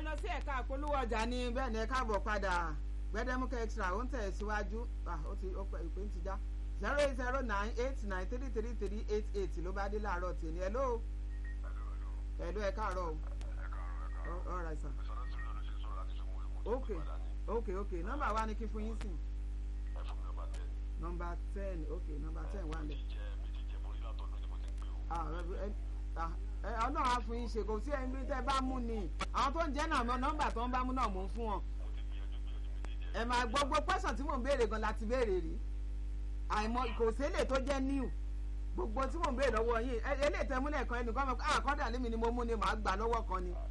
lọ sí ẹ̀ka àpolówó ọjà ní bẹ́ẹ̀ ni ẹ káàbọ̀ padà gbẹdẹmukẹ extra ó ń tẹ̀ síwájú ó ti ó pẹ́ ìpè ń ti já zero eight zero nine eight nine three three three eight eight ló bá dé láàárọ̀ tèmi ẹ ló ẹ ló ẹ káàárọ̀ o all right sir ok ok ok nọ́mbà wa ni kí fún yín sìn nọ́mbà ten ok nọ́mbà ten wà lẹ ọlọ́run á fún yín ṣe kò sí ẹni tẹ́ bá mú ni àwọn tó ń jẹ́ náà nọ́mbà tó ń bá mú náà mò ń fún wọn ẹ máa gbọ́ gbọ́ pẹ́sàn tí mò ń béèrè gan láti béèrè rí àìmọ̀ kò sílè tó jẹ́ new gbogbo tí mò ń béèrè lọ́wọ́ yín eléyìí tẹ́ múlẹ̀ kan ẹnìkan mọ̀ àkọ́dà lémi ni mo mú ni màá gbà lọ́wọ́ kan ni.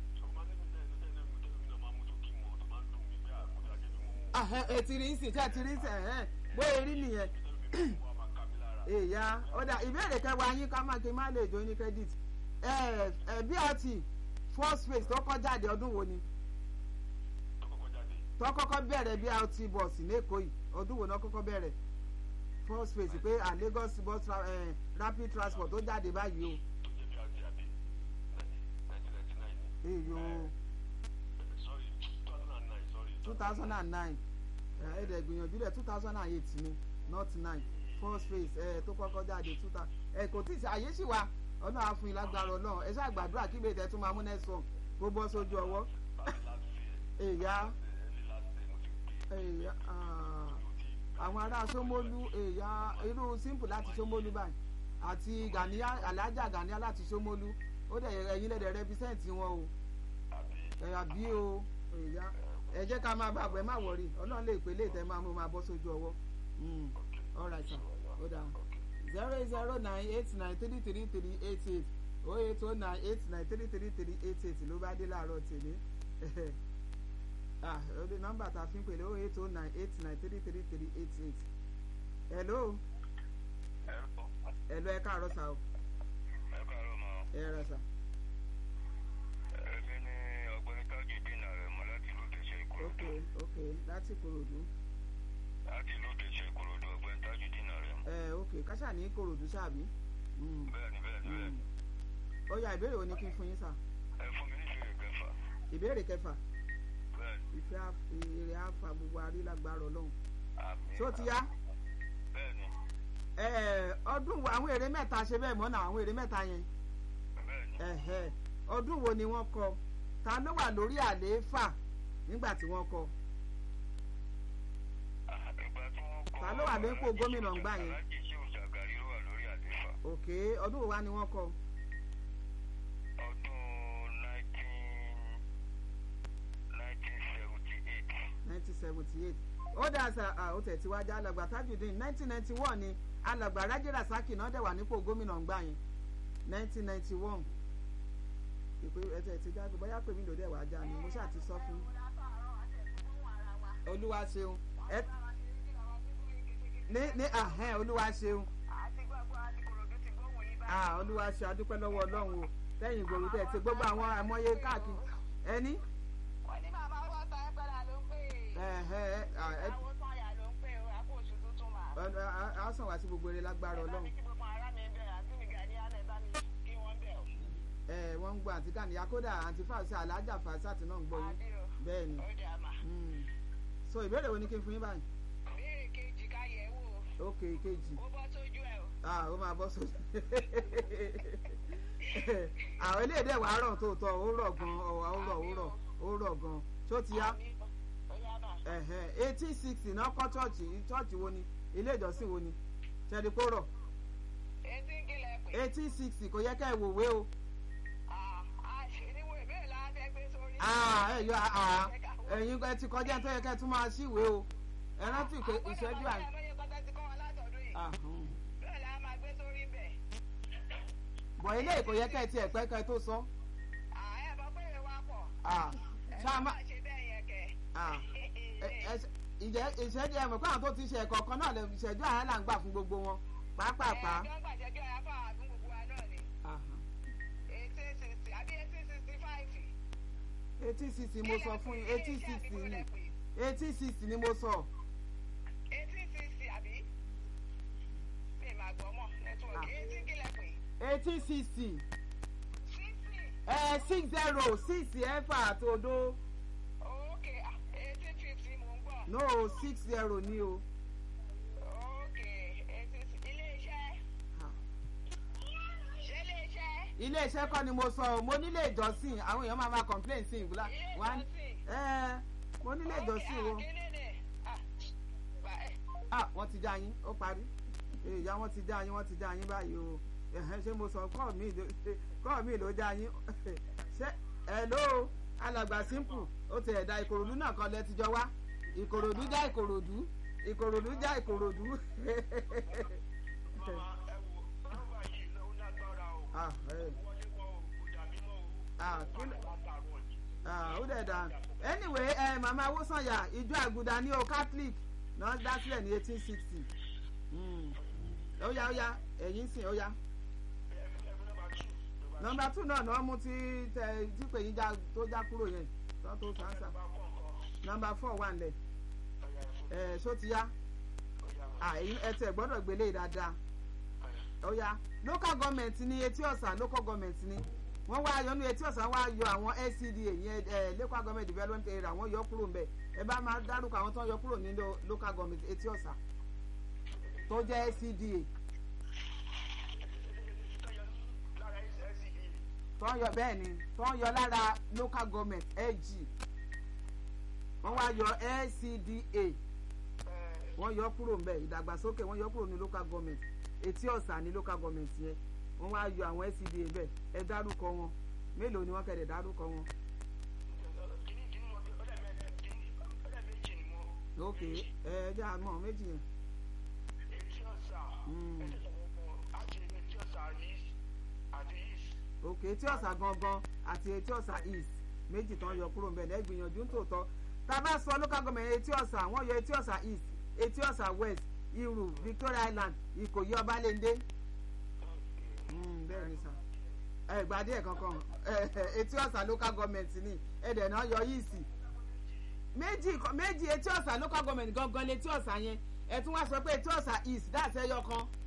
ètí rí sí tí a ti rí sí bóyá rí nìyẹn èèyàn ọ̀dà ìbéèrè kẹwàá yín ká má kí n má lè jó ní credit brt first phase tó kọ́ jáde ọdún wo ni tó kọ́kọ́ bẹ̀rẹ̀ brt bus lẹ́kọ̀ọ́ yìí ọdún wo náà kọ́kọ́ bẹ̀rẹ̀ first phase pé à Lagos bus uh, rapid transport tó jáde báyìí o. èyí o two thousand and nine ẹ̀ẹ́dẹ̀ gbìyànjú rẹ̀ two thousand and eight ni not nine first phase ẹ̀ tó kọ́kọ́ jáde two thousand ẹ̀ kò tí ì àyè sì wá ọlọ́run á fún yín lágbára ọlọ́run ẹ ṣáà gbàdúrà kí bèèrè tún máa mú next song kó bọ́ sójú ọwọ́ èyá èyá àwọn ará Ṣómólú èyá irú simple láti Ṣómólú báyìí àti Gàníyà alájà Gàníyà láti Ṣómólú ó dẹ̀ ẹ̀yin lẹ́dẹ̀ represent wọn o ẹ̀yà bí o èyá ẹ jẹ́ ká máa bàbọ̀ ẹ má wọrí ọlọ́run lè pè léètẹ́ máa mú máa bọ́ sójú ọwọ́ all right sir ó dáa zero eight zero nine eight nine three three three eight eight oh eight oh nine eight nine three three three eight eight ló bá dé láàárọ̀ tèmi ah ọdún nọ́mbà tá a fi ń pèlè oh eight oh nine eight nine three three three eight eight hello hello ẹ káàárọ̀ sá o ẹ káàárọ̀ mọ́. ẹ rà sá. èmi ni ọ̀gbẹ́ni tájù dínà rẹ̀ mọ́ láti ìlú kẹsẹ̀ ìkòròdú. ok ok láti Ìkòròdú. láti ìlú kẹsẹ̀ ìkòròdú ọ̀gbẹ́ni tájù dínà rẹ̀ mọ́. ẹ ok káṣá ní Ìkòròdú ṣáàbí. bẹ́ẹ̀ni bẹ́ẹ̀ni bẹ́ẹ̀ni. ó yá ìbéèrè wo ni kí n fún yín sá. ẹ fún mi ní ìbéèrè kẹfà. ìbéèrè kẹfà bẹ́ẹ̀ni. ìfẹ́ èrè àfà gbogbo arílágbára Ọlọ́run. àmì. ṣó ti yá. bẹ́ẹ̀ni ọdún wo àwọn èrè mẹ́ta ṣe bẹ́ẹ̀ mọ́ náà àwọn èrè mẹ́ta yẹn bẹ́ẹ̀ni. ọdún wo ni wọ́n kọ ta ló wà lórí àlééfà nígbà tí wọ́n kọ ìgbà tí wọ́n kọ́. ta ló wà lórí ipò gómìnà ńgbà yẹn aláàjì Ṣéhù Ṣàgàrí ló wà lórí àlééfà. òkè ọdún wo wá ni wọ́n kọ ọdún nineteen nineteen seventy eight. nineteen seventy eight ó dà sá ó tẹ̀ tí wájú alàgbà Tajudeen nineteen ninety one ni alàgbà Rájí Rasaki náà dẹ̀ wà nípò gómìnà ńgbà yẹn nineteen ninety one ìpè ẹsẹ̀ ti jáde bóyá pè mí lòdì ẹ̀wà ajá ni mo ṣáà ti sọ fún olúwa ṣeun ẹ ní ní ahẹ́n olúwa ṣeun ah olúwa ṣe adúpẹ́ lọ́wọ́ ọlọ́run o lẹ́yìn ìgboro tẹ̀ ti gbogbo àwọn àmọ́yé káàkiri ẹni. wọ́n ní bàbá wọn ta ẹ́ padà ló ń pè é. àwọn sọ̀yà ló ń pè é àpò oṣù tuntun mà. a sàn wá sí gbogbo eré lágbára ẹ bá ọlọ́run. mi kí gbogbo ará mi bẹ̀rẹ̀ àti mi gà ní alẹ́ bá mi kí wọ́n bẹ̀ ọ́. ẹ wọ́n ń gbọ́ àǹtí kàníyà kódà àǹtí fàṣẹ alájà fàṣàtì náà ń gbọ́ yín àbí o bẹ́ẹ̀ ni. ó dà mà. Mm. so ìbéèrè wo ni kí n fún yín báyìí. béèrè kejì ká yẹ̀ wò ó. ok kejì ó bọ́ sójú ẹ̀ o. ah ó máa bọ́ sójú. àwọn eléyìí wàá rọ̀ tó tọ́ ó rọ̀ gan ọ̀wà ó rọ̀ ó rọ̀ ó rọ̀ gan tó ti yá Àmì o. ó yá mà. eighteen sixty náà kọ́ chọ́ọ̀chì chọ́ọ̀chì wo ni ilé ìjọsìn wo ni ṣẹ́ni kó rọ̀ etí ń kílẹ̀ pé. eighteen sixty kò yẹ ká ẹ wòwe o. Ah, ah, ṣe ni wo ìbéèrè la fẹ́ gbé sórí. Ah, ẹ yọ ah, ẹ̀yin ẹ ti kọjá tó yẹ ká ẹ tún máa ṣíwèé o ẹ rántí pé ìṣẹ́jú àyè. àgbọ̀dọ̀ mọ̀ bóyá kọ́tà ti kọ́ wa látọ̀dún yìí. Ah, hmm. bẹ́ẹ̀ la máa gbé sórí bẹ̀. bọ̀ ilé ìkò yẹ ká ẹ ti ẹ̀pẹ́ ká ẹ tó sọ. Ah, ẹ mọ̀ pé ìwà pọ̀. Ah, ẹ ṣáà má má ṣe bẹ́ẹ̀ yẹn kẹ́. ah, ẹ- ẹ- ìjẹ́ ìṣẹ́jú ẹ mọ̀ pé àwọn tó ti ṣe ẹ̀kọ́ kan náà lè ìṣẹ́jú àyà là ń gbà fún gbogbo wọn pàápàá. Ẹ jọ́ ń gbàjẹ́jọ́ ya fún àwọn gbogbo wa náà ni. Ah, eighteen sixty àbí eighteen sixty five. eighteen sixty mo sọ fún yín eighteen sixty ni eighteen sixty ni mo sọ. eighteen sixty àbí. mi ì máa gbọ́ mọ́ Ah. nẹ́tíwọ̀kì eighteen kílẹ̀ pé. eighteen sixty sixty. ẹ six zero six ẹ̀fà àtòdo Okay, ah, eighteen fifty mò ń gbọ́. no six zero ní o. Okay, eighteen ilé-iṣẹ́. Ah. Ṣé ilé-iṣẹ́? ilé iṣẹ́ kọ́ ni mo sọ o mo nílé ìjọsìn àwọn èèyàn máa ma complain sí ìgbìlá Ilé one ìjọsìn. ẹ mo nílé ìjọsìn o Okay, ah, kíni ni? Ah, bá- eh, ah wọ́n ti já yín ó parí ìyá wọ́n ti já yín wọ́n ti já yín báyìí o ẹ̀hẹ́n ṣé mo sọ kọ́ mi ló kọ́ mi ló já yín ṣé hello alàgbà simple ó ti ẹ̀dá ìkòròdú náà kan lẹ ti jọ wá ìkòròdú já ìkòròdú ìkòròdú já ìkòròdú Màmá ẹ wo nọ́mbà yìí ló lágbára o. ah ẹ Wọlé wọ o, kò dàbí mọ́ o. ah kí ló. Látàrọ̀ yìí. Ah, ó dẹ̀ dà anyway ẹ màmá awosanya ìjọ àgùdà ní o catholic náà dá sílẹ̀ ní eighteen sixty ó yá ó yá ẹ̀yìn sìn ó yá Ẹ fi ẹ fi nọ́mbà two. nọmba two náà náà mú tí tẹ tí pé yín já tó já kúrò yẹn tó tó sáńsà Nọ́mbà kọ̀ọ̀kan. nọmba four wà nílẹ̀ Ọ̀yà ẹ̀fọ́. ẹ̀ ṣó ti yá Ọ̀yà. Ah, ẹ̀yin ẹ tẹ̀ gbọ́dọ̀ gbélé dáadáa ó yá local government ní etí ọ̀sà local government ní wọ́n wá yọ ní etí ọ̀sà wá yọ àwọn LCDA yẹn ẹ̀ local government development area wọ́n yọ kúrò ńbẹ̀ ẹ bá máa dárúkọ àwọn tó ń yọ kúrò nínú local government etí ọ̀sà tó jẹ́ LCDA Lára SSE. tó ń yọ bẹ́ẹ̀ ni tó ń yọ lára local government LG wọ́n wá yọ LCDA wọ́n yọ kúrò ńbẹ̀ ìdàgbàsókè wọ́n yọ kúrò ní local government etí ọ̀sà ní local government yẹn wọ́n wá yọ àwọn LCDA bẹ́ẹ̀ ẹ dárúkọ wọn mélòó ni wọ́n kẹ̀dẹ̀ dárúkọ wọn. Kìíní kìíní mo ọ̀dà mẹ́rin kìíní ọ̀dà méjì ni mo. ok ẹ ẹ jẹ́ àmọ́ méjì yẹn. Etí ọ̀sà. Mm. Ẹ̀sẹ̀ sọ̀rọ̀ àti etí ọ̀sà east àti east. ok etí ọ̀sà gangan àti etí ọ̀sà east méjì tán yọ kúrò ńbẹ̀ lẹ́yìn gbìyànjú tòótọ́ tá a bá sọ local government etí ọ̀sà wọ́n yọ etí ọ̀sà east etí ọ̀sà west irú victoria island ìkòyí ọbalẹ́ndé Mm, bẹ́ẹ̀ ni sà ẹ gbadé ẹ̀ kankan ẹ ẹ, etí ọ̀sà local government ni ẹ̀dẹ̀ náà yọ yìí sí méjì méjì etí ọ̀sà local government gangan létí ọ̀sà yẹn ẹ tún wá sọ pé etí ọ̀sà east dáàsẹ́ yọ kan